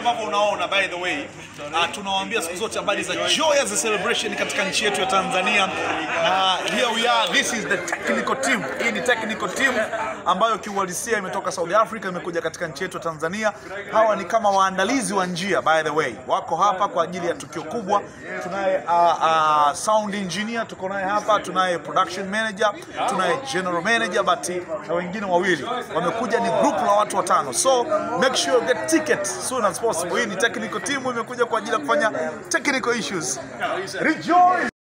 ambavyo unaona by the way uh, tunawaambia siku zote habari za joy as a celebration katika nchi yetu ya Tanzania na here we are this is the technical team hii ni technical team ambayo kiuhalisia imetoka South Africa imekuja katika nchi yetu ya Tanzania hawa ni kama waandalizi wa njia by the way wako hapa kwa ajili ya tukio kubwa tunaye uh, uh, sound engineer tuko naye hapa tunaye production manager tunaye general manager but na wengine wawili wamekuja ni group la watu watano so make sure you get ticket soon as possible hii ni technical team imekuja kwa ajili ya kufanya technical issues rejoice